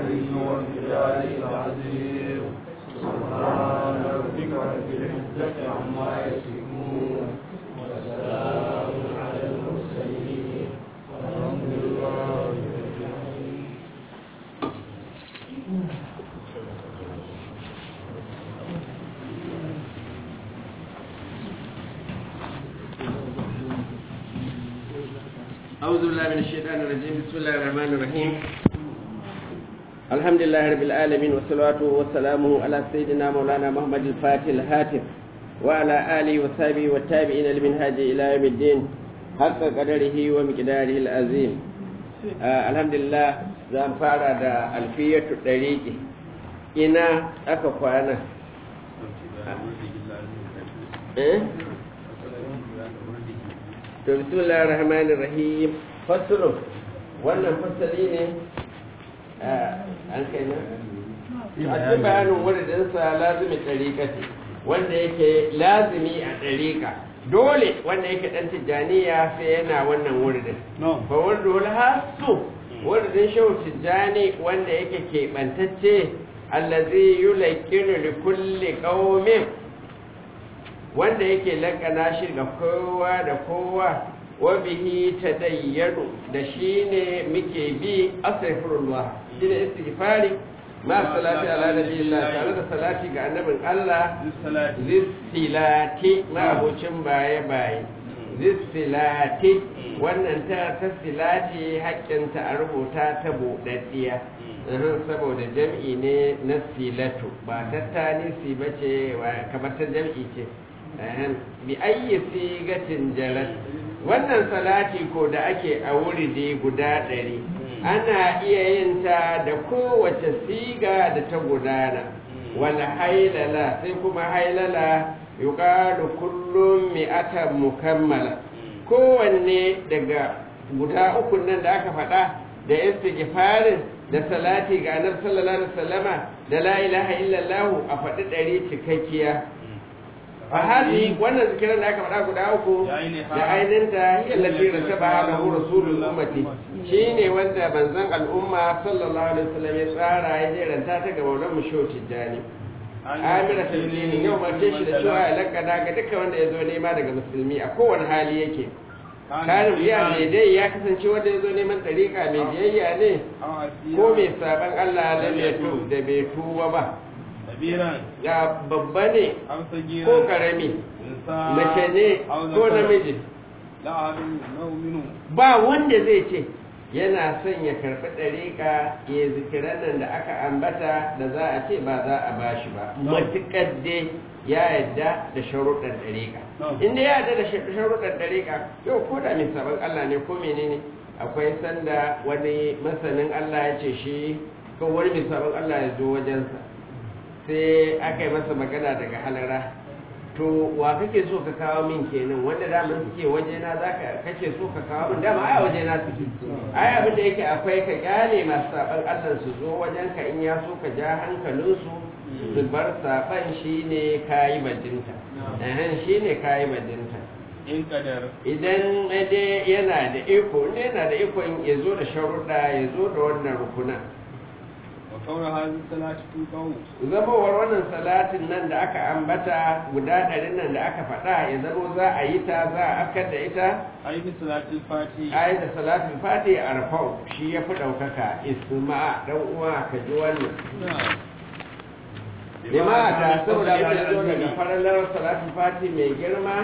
قدره وامتداره العظيم سبحان ربك رب العزة عما يصفون وسلام على المرسلين والحمد لله رب العالمين أعوذ بالله من الشيطان الرجيم بسم الله الرحمن الرحيم الحمد لله رب العالمين والصلاة والسلام على سيدنا مولانا محمد الفاتح الهاتف وعلى آله وصحبه والتابعين لمنهاج إلى يوم الدين حق قدره ومقداره العظيم آه الحمد لله زان فارا دا ألفية الطريق إنا أكفانا إيه؟ to bismillahir rahmanir rahim fasulu wannan fasali ne an kai na a cikin bayanin wuridinsa lazimi ɗariƙati wanda yake lazimi a ɗariƙa dole wanda yake ɗan tijjaniya sai yana wannan wuridin fa wuridul hasu wuridin shehu tijjani wanda yake keɓantacce allazi yulakkinu li kulli qaumin wanda yake lakana shi ga kowa da kowa wa bihi tadayyanu da shi ne muke bi astaghfirullah shi ne istighfari ma salati ala nabiyillah tare da salati ga annabin Allah zissilati ma abocin baye baye zissilati wannan ta ta silati haƙƙinta a rubuta ta buɗaɗɗiya saboda jam'i ne na silatu ba tattani si bace kamar ta jam'i ce bi ayyi sigatin jarat wannan salati ko da ake a wuridi guda ɗari ana iya yin ta da kowace siga da ta gudana wal hailala sai kuma hailala yuqalu kullum mi'atan mukammala kowanne daga guda uku nan da aka faɗa da istighfarin da salati ga annabi sallallahu alaihi wasallama da la ilaha illallah a faɗi ɗari cikakkiya a hali wannan zikiran da aka faɗa guda uku da ainihinta yallafi da ta ba da hu rasulul ummati shine wanda manzon al'umma sallallahu alaihi wasallam ya tsara ya jeranta ta ga maulan musho tijjani amira tabbini yau mace shi da cewa ya lakada ga dukkan wanda ya zo nema daga musulmi a kowane hali yake karin biya mai dai ya kasance wanda ya zo neman ɗariƙa mai biyayya ne ko mai saban allah lam ya da bai tuba ba ya babba ne ko karami mace ne ko namiji ba wanda zai ce yana son ya karɓi ɗariƙa ya zikiran nan da aka ambata da za a ce ba za a ba shi ba matuƙar dai ya yadda da sharuɗan ɗariƙa inda ya yadda da sharuɗan ɗariƙa yau ko da mai sabon Allah ne ko menene akwai sanda wani masanin Allah ya ce shi ko wani mai sabon Allah ya zo wajensa sai aka yi masa magana daga halara to wa kake so ka kawo min kenan wanda daman suke wajena za ka kake so ka kawo min dama ai wajena suke ai abin da yake akwai ka kyale masu saban allah su zo wajen ka in ya so ka ja hankalinsu su bar saban shine kayi bajinta ehem shine kayi bajinta idan dai yana da iko inda yana da iko ya zo da sharuɗa ya zo da wannan rukuna zamowar wannan salatin nan da aka ambata guda ɗarin nan da aka faɗa ya zamo za a yi ta za a afkar da ita ayi da salatin fati a rafau shi ya fi ɗaukaka isma'a ɗan uwa ka ji wannan jama'a ta saboda abin da zo daga faralar salatin fati mai girma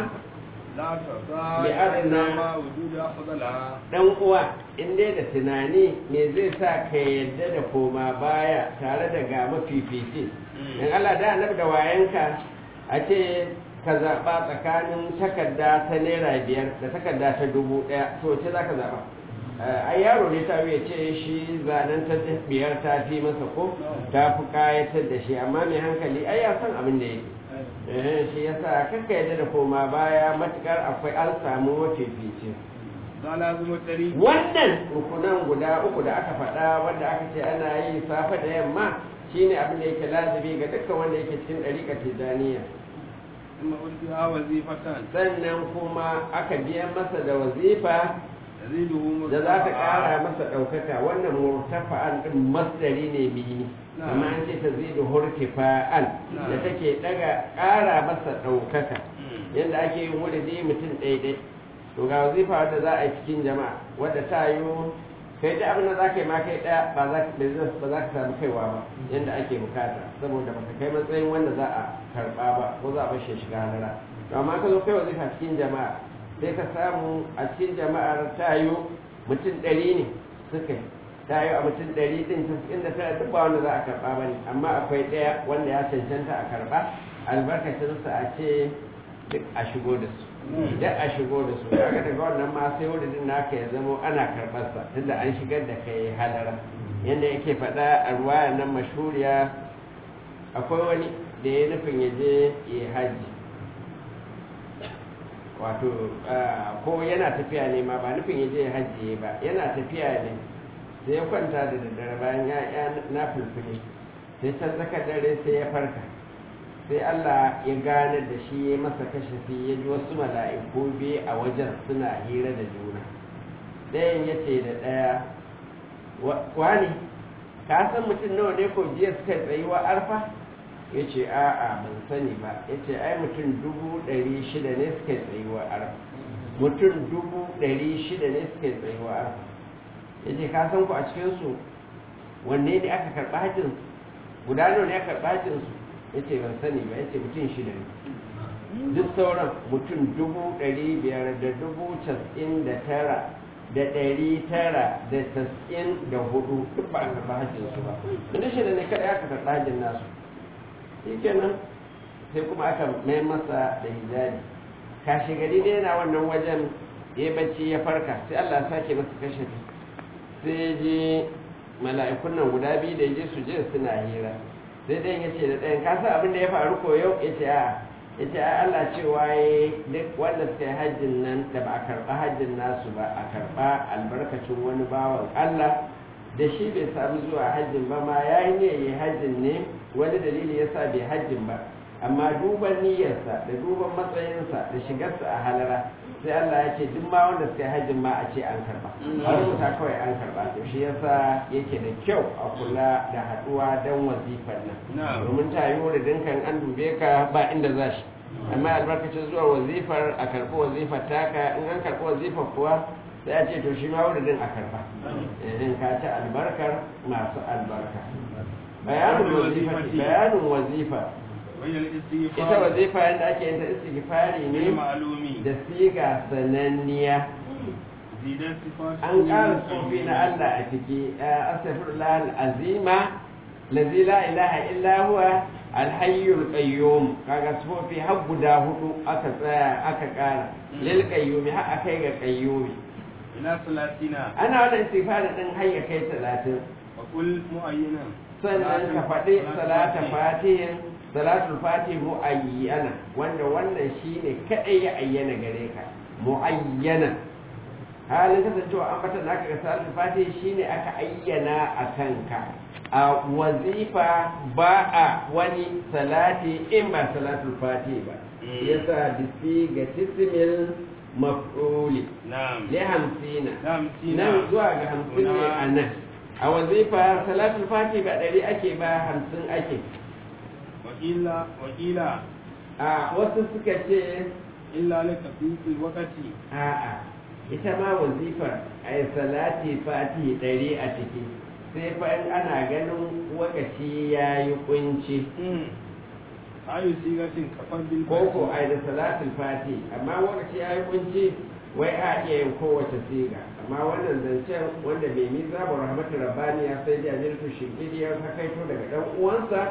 dan uwa in dai da tunani me zai sa ka yadda da koma baya tare da ga mafifici in Allah da annabi da wayanka a ce ka zaɓa tsakanin takarda ta naira biyar da takarda ta dubu ɗaya to ce za ka zaɓa ai yaro ne ta ya ce shi zanen ta biyar ta fi masa ko ta fi kayatar da shi amma mai hankali ai ya san abin da yake shi yasa kakka yadda da koma baya matukar akwai an samu mafifici wannan rukunan guda uku da aka faɗa wanda aka ce ana yi safe da yamma shine abin da yake lazimi ga dukkan wanda yake cikin ɗariƙar tijaniya sannan kuma aka biya masa da wazifa yaziduhu da za ta ƙara masa ɗaukaka wannan murtafa'an ɗin masdari ne mini amma an ce ta zidu hurtifa'an da take ɗaga ƙara masa ɗaukaka yadda ake yin wuridi mutum ɗaiɗai to ga wazifa wadda za a yi cikin jama'a wadda ta yi kai da abin da za ka yi ma kai ɗaya ba za ka ba za ka samu kaiwa ba yadda ake bukata saboda baka kai matsayin wanda za a karɓa ba ko za a bashe shiga halara to amma ka zo kai wazifa cikin jama'a sai ka samu a cikin jama'ar ta yi mutum ɗari ne suka yi ta yi a mutum ɗari ɗin inda tana duk ba wanda za a karɓa ba ne amma akwai ɗaya wanda ya cancanta a karɓa albarkacinsa a ce duk a shigo da su duk a shigo da su daga daga wannan ma sai wurin naka ya zamo ana karɓarsa tunda an shigar da kai halara yadda yake faɗa a ruwaya nan mashuriya akwai wani da ya nufin ya je ya haji wato ko yana tafiya ne ma ba nufin ya je ya haji ba yana tafiya ne sai ya kwanta da daddare bayan ya na fulfuli sai can tsakar dare sai ya farka sai Allah ya gane da shi ya masa kashafi ya ji wasu mala'iku biyu a wajen suna hira da juna ɗayan ya ce da ɗaya wani ka san mutum nawa ne ko jiya suka tsayuwa arfa ya ce a'a ban sani ba ya ce ai mutum dubu ɗari shida ne suka tsayuwa arfa mutum dubu ɗari shida ne suka tsayuwa arfa ya ce ka san ku a cikinsu wanne ne aka karɓa hajjinsu guda nawa ne aka karɓa hajjinsu ya ce ban sani ba ya ce mutum shida ne duk sauran mutum dubu ɗari biyar da dubu casa'in da tara da ɗari tara da casa'in da hudu duk ba a karɓa hajjinsu ba wanda shida ne kada aka karɓa hajjin nasu shi kenan sai kuma aka mai masa da hijabi kashi gari dai yana wannan wajen ya bacci ya farka sai Allah sake masa kashe sai je mala'ikun nan guda biyu da je su je suna hira sai dai ya ce da ɗayan kasa abin da ya faru ko yau ya ce a ya ce a Allah cewa ya duk wanda suka yi hajjin nan da ba a karɓa hajjin nasu ba a karɓa albarkacin wani bawan Allah da shi bai sami zuwa hajjin ba ma ya yi ne ya hajjin ne wani dalili ya sa bai hajjin ba amma duban niyyarsa da duban matsayinsa da shigarsa a halara sai Allah ya ce duk ma wanda suka yi hajjin ma a ce an karba a rubuta kawai an karba to shi yasa yake da kyau a kula da haduwa dan wazifar nan domin ta yi wuridin kan an dube ka ba inda za shi amma albarkacin zuwa wazifar a karɓi wazifar taka in an karɓi wazifar kuwa sai a ce to shi ma wuridin a karba in ka ci albarkar masu albarka bayanin wazifa bayanin wazifa ita wazifa yadda ake yin ta istighfari ne da siga sananniya an ƙara tsofi na Allah a ciki astaghfirullah al-azima lazi la ilaha illa huwa alhayyul qayyum kaga tsofi har guda hudu aka tsaya aka ƙara lil qayyumi har akai ga qayyumi ila salatina ana wannan istighfari din har ya kai 30 wa kul mu'ayyinan sannan ka faɗi salata fatihin salatul fatih mu'ayyana wanda wannan shine kadai ya ayyana gare ka mu'ayyana halin kasancewa an fata naka ga salatul fatih shine aka ayyana a kanka a wazifa ba a wani salati in ba salatul fatih ba yasa bisi ga tismil maf'uli na'am li hamsina na'am nan zuwa ga hamsin ne a nan a wazifa salatul fatih ba ɗari ake ba hamsin ake wakila wakila a wasu suka ce illa laka fi wakati a'a ita ma wazifar a yi salati fati ɗari a ciki sai fa in ana ganin wakaci ya yi kunci ayu sigatin kafar bil ko a yi da salatul fati amma wakaci ya yi kunci wai a iya yin kowace siga amma wannan zancen wanda mai miza ba rahmatu rabbani ya sai da jirtu shinkiri ya hakaito daga dan uwansa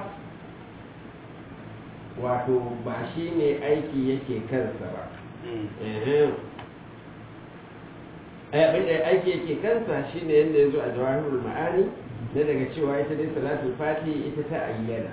wato ba shi ne aiki yake kansa ba abin da aiki yake kansa shi ne yadda ya zo a jawahirul ma'ani na daga cewa ita dai salatul fati ita ta ayyana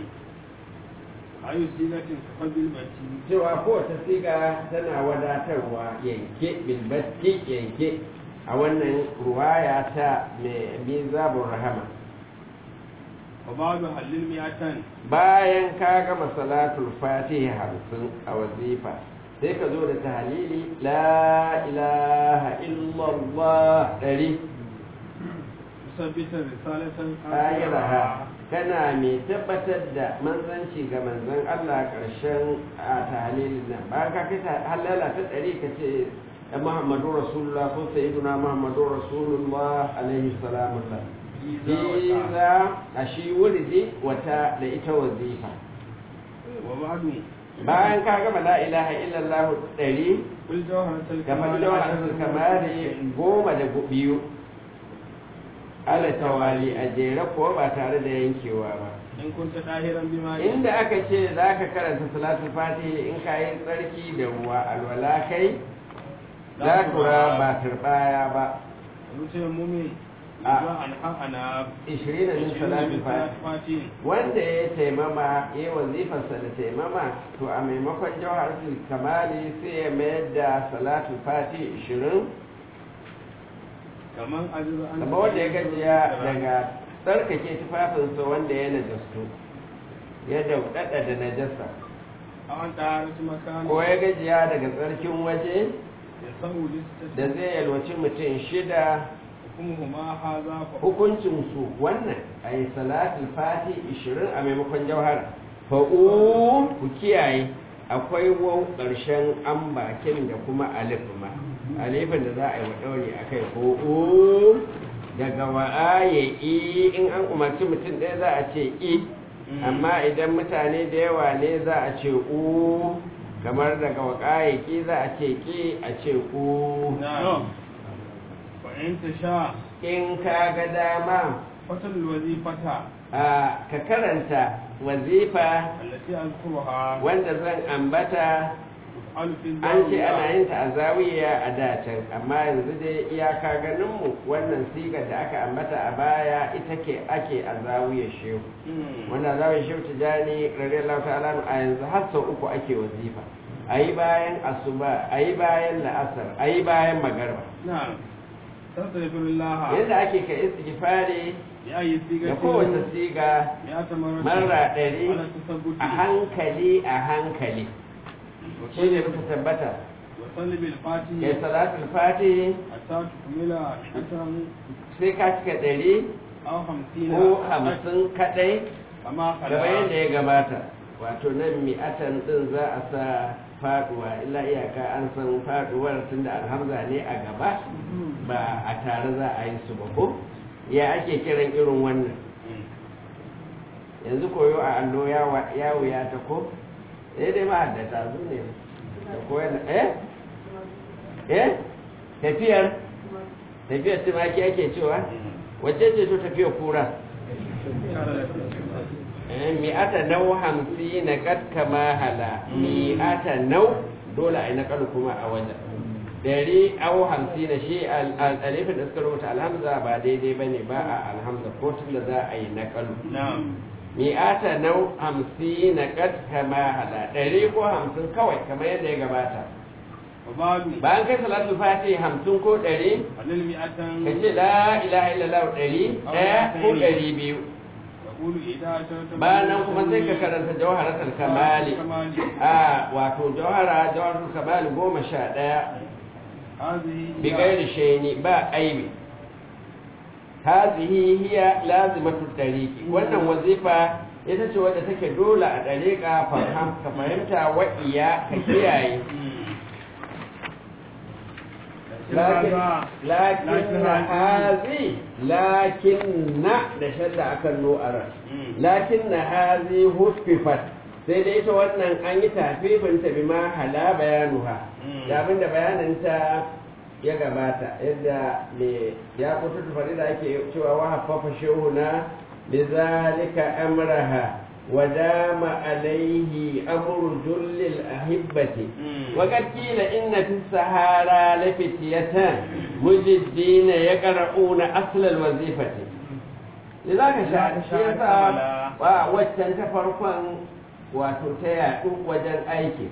ayu sigatin kafar bil bati cewa kowace siga tana wadatarwa yanke bilbatti yanke a wannan ruwaya ta mai mizabun rahama wa ba'du halil mi'atan bayan ka gama salatul fatiha hamsin a wazifa sai ka zo da tahalili la ilaha illallah ɗari musabbitar risalatan ayiraha kana mai tabbatar da manzanci ga manzan Allah ƙarshen a tahalilin nan bayan ka kai halala ta ɗari ka ce Muhammadu Rasulullah ko Sayyiduna Muhammadu Rasulullah alaihi salamullah Iza a shi wuridi wata da ita wazifa wa ba'du bayan ka gama la ilaha illallah ɗari kul jawharatul ga majalisar kamari goma da biyu ala tawali a jere ko ba tare da yankewa ba in kunta dahiran bima inda aka ce za ka karanta salatul fatihi in ka yi tsarki da ruwa alwala kai za kura ba turbaya ba ruce mumin A. zuwa an ha'ana ishirin da min salatul fatihi fatin wanda ya taimama ya yi wazifarsa da taimama to a maimakon jawharatul kamali sai ya mayar da salatul fatihi ishirin kaman ajizu an kama wanda ya gajiya daga tsarkake tufafinsa wanda ya najastu ya daudada da najasa an taharatu makani ko ya gajiya daga tsarkin waje ya sahu listati da zai yalwaci mutum shida hukumuhuma haza fa hukuncinsu wannan a yi salatul fati 20 a maimakon jauhar fa'u ku kiyaye akwai wau ƙarshen an bakin da kuma alif ma alifin da za a yi wa ɗauri a kai fa'u daga wa'a ya i in an umarci mutum ɗaya za a ce i amma idan mutane da yawa ne za a ce u kamar daga waƙa za a ce ki a ce u na fa in tasha in ka ga dama fatal wazifata a ka karanta wazifa allati azkuruha wanda zan ambata tuf'alu fi an ce zawiya. ana yin ta a zawiya a dacen amma yanzu dai iyaka ganinmu wannan sigar da aka ambata a baya ita ke ake a zawiya shehu Mm. wanda zawiya shehu tijani radiyallahu ta'ala a yanzu har sau uku ake wazifa a yi bayan asuba a yi bayan la'asar a yi bayan magarba na'am tastaghfirullah yadda ake ka istighfari ya yi siga da kowace siga ya tamarra marra ɗari ala tasabbuti a hankali a hankali shi ne muka tabbata wa salli bil fatihi ya salatul fati hatta tukmila shatan sai ka cika ɗari aw hamsina ko hamsin kaɗai kama gaba yadda ya gabata wato nan mi'atan ɗin za a sa faɗuwa illa iyaka an san faɗuwar tun da alhamza ne a gaba ba a tare za a yi su ba ko ya ake kiran irin wannan yanzu koyo a allo ya wa- ya wuya ta ko eh dai ma'addata su ne da koyar da eh eh tafiyar tafiyar tumaki ake cewa wacce ce to tafiyar kura Eh, mi'ata nau hamsi na kad kama hala mi'ata nau dole a yi naƙalu kuma a wajen dari au hamsi na shi al- al- alifin da suka rubuta alhamza ba daidai ba ne ba a alhamza ko tun da za a yi naƙalu na'am mi'ata nau hamsi na kad kama hala ɗari ko hamsin kawai kamar yadda ya gabata wa ba'du bayan kai salatul fati hamsin ko ɗari halil mi'atan ka ce la ilaha illallah ɗari ɗaya ko ɗari biyu yaqulu idza atata bayan nan kuma sai ka karanta jawharatul kamali kamali a wato jawhara jawharatul kamali goma sha ɗaya hadhihi bi gairi shaini ba aibi hazihi hiya lazimatu tariqi wannan wazifa ita ce wadda take dole a dariqa faham ka fahimta wa iya ka kiyaye lakin lakin hazi lakin na da shadda akan nu'ara lakin na hazi huffifat sai dai ita wannan an yi tafifinta bi ma hala bayanuha da abinda bayaninta ya gabata yadda me ya kutu tufari da ake cewa wa haffafa shehuna bi zalika amraha wa dama alaihi amru jullil ahibbati wa qad qila inna fi sahara la fityatan mujiddina yaqra'una asl al wazifati lidaka sha shi yasa wa waccan ta farkon wato ta yaɗu wajen aiki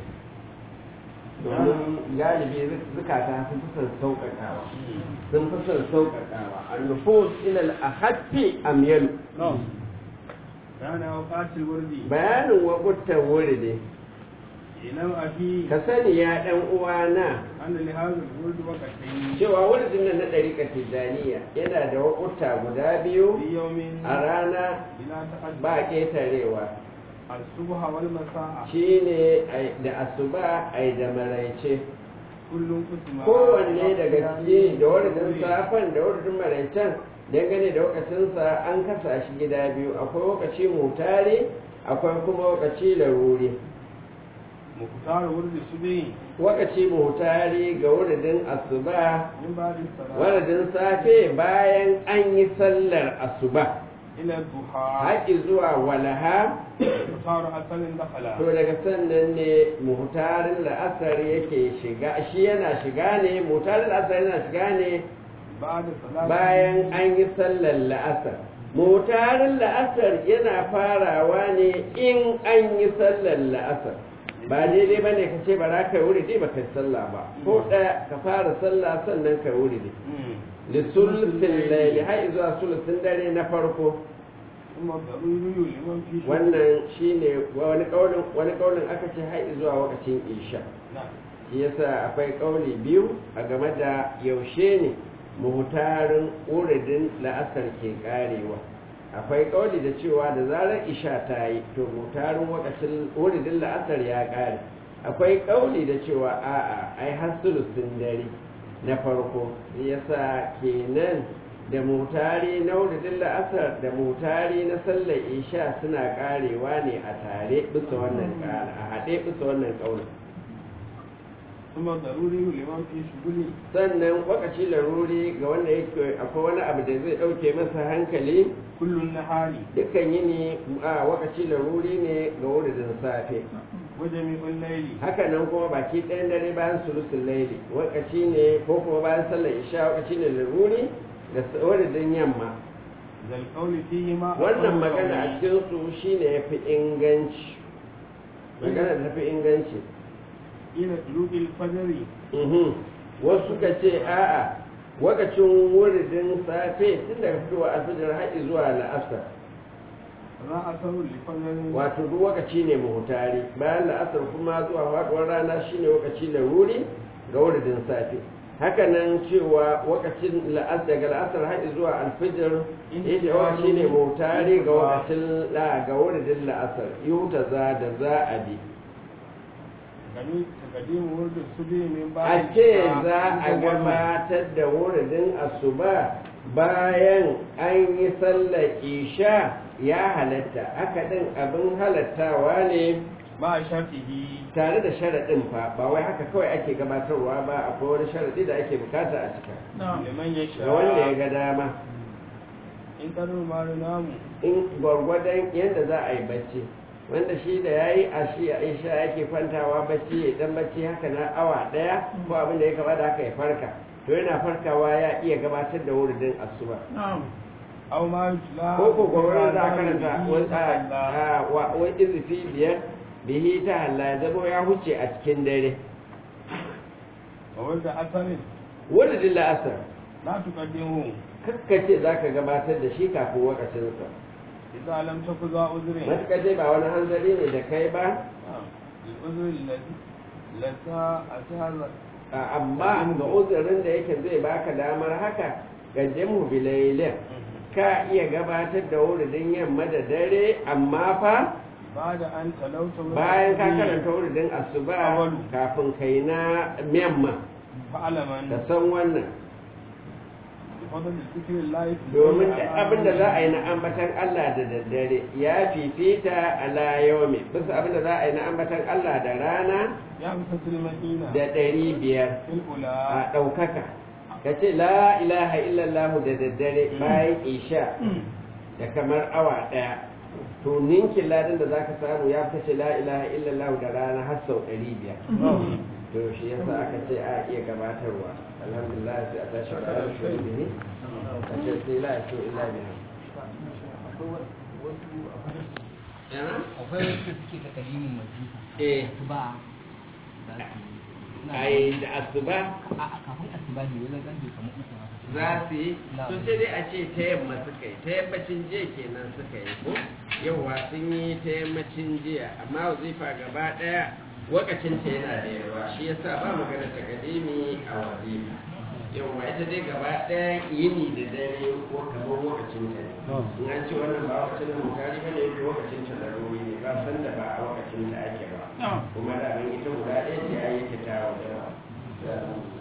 domin galibi zukata sun fi son sauƙaƙawa sun fi son sauƙaƙawa annufus ilal ahadfi amyalu kana waqatil wurdi bayanin waƙuttan wuri ne ilam afi ka sani ya ɗan uwana anna li hadha al-wurd waqtayn cewa wurin nan na ɗariƙa tijjaniya yana da wakuta guda biyu fi yawmin a rana bila ta'addud ba ƙetarewa al-subha wal masa'a shi ne da asuba ai da maraice kullun kusma kowanne daga ciki da wurin safan da wurin maraicen dangane da wakacinsa an kasa shi gida biyu akwai wakaci mutare akwai kuma wakaci laruri muqtar wurd subhi wakaci mutare ga wuridin asuba min ba'di salat wuridin safe bayan an yi sallar asuba ila duha haƙi zuwa walaha muqtar asalin dakhala to daga sannan ne muhtarin la'asar yake shiga shi yana shiga ne muhtarin la'asar yana shiga ne ba'da salat bayan an yi sallar la'asar mutarin la'asar yana farawa ne in an yi sallar la'asar ba daidai ba ne ka ce ba za ka wuri dai ba ka yi sallah ba ko ɗaya ka fara sallah sannan ka wuri dai lissulusin laili har zuwa sulusin dare na farko ثم ضروري لمن في شغل. wannan shine wani kaulin wani kaulin aka ce har zuwa lokacin isha نعم shi yasa akwai kauli biyu a game da yaushe ne muhtarin uridin la'asar ke karewa akwai kauli da cewa da zarar isha ta yi to muhtarin wakacin uridin la'asar ya kare akwai kauli da cewa a'a ai har sulusin dare na farko shi yasa kenan da mutari na uridin la'asar da mutari na sallar isha suna karewa ne a tare bisa wannan kara a haɗe bisa wannan kaulin ثم ضروري لمن في شغل sannan wakaci laruri ga wanda yake akwai wani abu da zai ɗauke masa hankali كل النهار dukkan yini a wakaci laruri ne ga wuridin safe وجميع الليل haka nan kuma baki ɗayan dare bayan sulusun laili wakaci ne ko kuma bayan sallar isha wakaci ne laruri da s- wuridin yamma ذا القول فيهما wannan أقوال magana a قولي. cikin su shine yafi inganci magana da tafi inganci إلى طلوع الفجر Mhm. wasu suka ce a'a wakacin wuridin safe tun daga fitowa alfijir haɗi zuwa la'asar za a saru lifanin wato duk wakaci ne muhutari bayan la'asar kuma zuwa faɗuwar rana shine wakaci laruri ga wuridin safe hakanan cewa wakacin la'asar daga la'asar haɗi zuwa alfijir yake wakaci ne muhutari ga wakacin la ga wuridin la'asar yuta za da za a bi gani takadimu wurin su bi min ba a ce za a gabatar da wuridin asuba bayan an yi sallar isha ya halatta haka ɗin abin halattawa ne ba a shafihi tare da sharaɗin fa ba wai haka kawai ake gabatarwa ba akwai wani sharaɗi da ake bukata a cika liman ya sha ga wanda ya ga dama in karin maru namu in gwargwadon yadda za a yi bacci wanda shi da ya yi a shi a isha yake kwantawa bacci ya dan bacci haka na awa ɗaya ko abin da ya gaba da haka ya farka to yana farkawa ya iya gabatar da wuridin asuba aw ma yutla ko ko gwargwadon za a karanta wani izifi biyar bihi ta halla ya zama ya huce a cikin dare wa wanda asarin wuridin la'asar la tuqaddimu kakkace za ka gabatar da shi kafin wakacinsa idza lam taku za uzrin matuƙar dai ba wani hanzari ne da kai ba العذر الذي لتا أتهذا a- amma ga uzurin da yake zai baka damar haka ga jamu bilailin ka iya gabatar da wuridin yamma da dare amma fa بعد أن تلوت من bayan ka الصبي karanta wuridin asuba Awalu. kafin kai na yamma فاعلم ka أن san wannan بفضل ذكر الله في domin الليل duk على abin da za a yi na الليل. ambatan Allah da daddare ya fifita ala yaumi bisa abin da za a yi na ambatan Allah da rana يا مسة المدينة da ɗari biyar في الأولى a ɗaukaka ka ce la ilaha illallah da daddare bayan isha da kamar awa ɗaya to ninkin ladan da za ka samu ya fi ce la ilaha illallah da rana har sau ɗari biyar to shi yasa aka ce a iya gabatarwa alhamdulillah sai a tashi da ala shi bihi a ce sai la shi illa bihi yana akwai wasu suke ta kalimin majifa eh asuba za su yi Suna da- ai da asuba a a kafin asuba ne wani gandu kamar uku haka za su yi Na. to sai dai a ce ta yamma suka yi ta yammacin jiya kenan suka yi ko yauwa sun yi ta yammacin jiya amma wazifa gaba daya wakacinta yana da yawa shi yasa ba magana ta kadimi a wazifa yawwa ita dai gaba ɗaya yini da dare ko kamar wakacinta ne in an ce wannan ba wakacin da mutane ba ne ko wakacinta da ruri ne ba san da ba a wakacinta ake ba kuma da abin ita guda ɗaya ce a yi ta tawo da